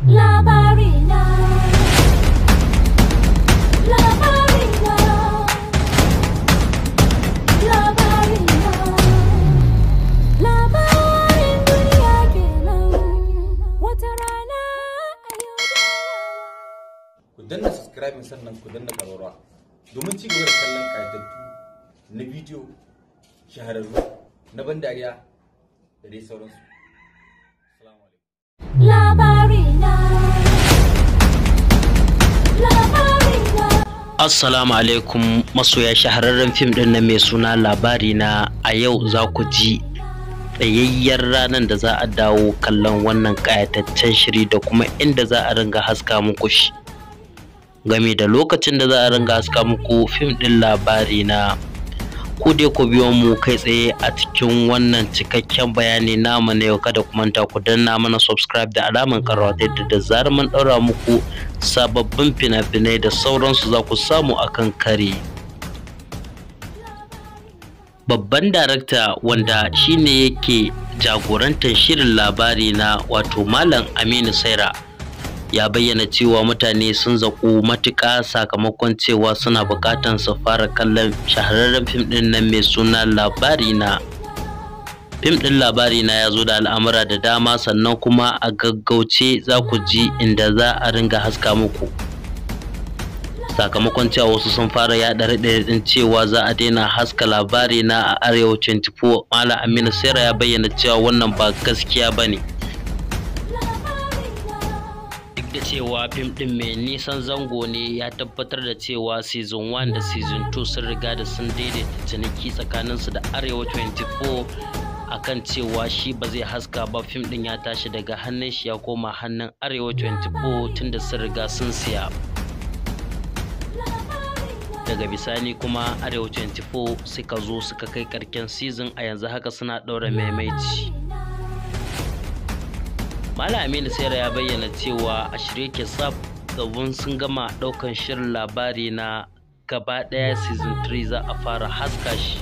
Labarina Labarina Labarina Labarin duniya kenan Wata rana a yau da yawa ku danna subscribing sannan ku danna ƙararrawa domin ci gaba da kallon ƙayatattu na bidiyo shahararru na ban dariya da dai sauransu. Assalamu alaikum. Labarina Labarina Assalamu alaikum masoya shahararren fim ɗin na mai suna labari na a yau za ku ji tsayayyar ranar da za a dawo kallon wannan ƙayataccen shiri da kuma inda za a ringa haska muku shi game da lokacin da za a ringa haska muku fim ɗin labari na ku dai ku biyo mu kai tsaye a cikin wannan cikakken bayani namu na yau kada ku manta ku danna mana subscribe da alaman karawa ta yadda da zarar mun ɗaura muku sababbin fina-finai da sauransu za ku samu akan kare babban darakta wanda shine yake jagorantar shirin labari na wato malam aminu saira ya bayyana cewa mutane sun zaƙu matuƙa sakamakon cewa suna buƙatar su fara kallon shahararren fim ɗin nan mai suna labari na fim ɗin labari na ya zo da al'amura da dama sannan kuma a gaggauce za ku ji inda za a ringa haska muku sakamakon cewa wasu sun fara yaɗa raɗaɗin cewa za a daina haska labari na a arewa 24 malam aminu sera ya bayyana cewa wannan ba gaskiya ba ne duk da cewa fim ɗin mai nisan zango ne ya tabbatar da cewa season 1 da season 2 sun riga da sun daidaita ciniki tsakaninsu da arewa 24 akan cewa shi ba zai haska ba fim ɗin ya tashi daga hannun shi ya koma hannun arewa 24 tunda sun riga sun siya daga bisani kuma arewa 24 suka zo suka kai karken season a yanzu haka suna ɗaura maimaici Malam Aminu Sera ya bayyana cewa a shirye ke tsaf gabon sun gama ɗaukan shirin labari na gaba ɗaya season 3 za a fara haska shi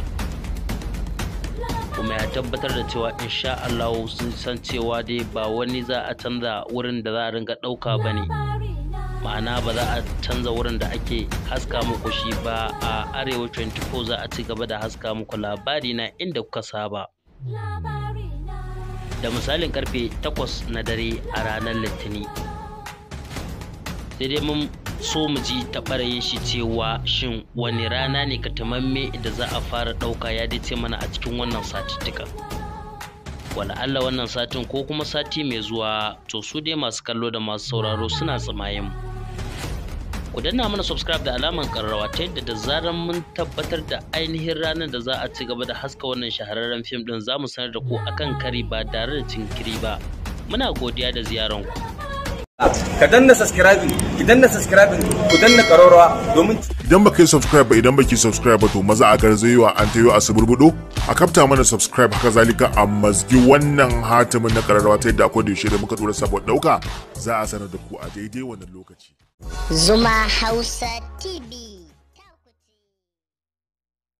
kuma ya tabbatar da cewa insha Allah sun san cewa dai ba wani za a canza wurin da za a ringa ɗauka ba ne ma'ana ba za a canza wurin da ake haska muku shi ba a arewa 24 za a ci gaba da haska muku labari na inda kuka saba da misalin karfe 8 na dare a ranar litini sai dai mun so mu ji ta ɓarayin shi cewa shin wani rana ne ka tamamme da za a fara ɗauka ya dace mana a cikin wannan satuttuka wala Allah wannan satin ko kuma sati mai zuwa to su dai masu kallo da masu sauraro suna tsamayen mu ku danna mana subscribe da alaman karrawa ta yadda da zarar mun tabbatar da ainihin ranar da za a ci gaba da haska wannan shahararren fim din za mu sanar da ku akan kari ba tare da jinkiri ba muna godiya da ziyaran ku Ka danna subscribing, ki danna subscribing, ku danna ƙararrawa domin idan baka yi subscribe ba idan baki subscribe ba to maza a garzayewa an tayo a suburbudo a kafta mana subscribe haka zalika a mazgi wannan hatimin na kararrawa ta yadda akwai da yaushe da muka dora sabon dauka za a sanar da ku a daidai wannan lokaci Zuma Hausa TV.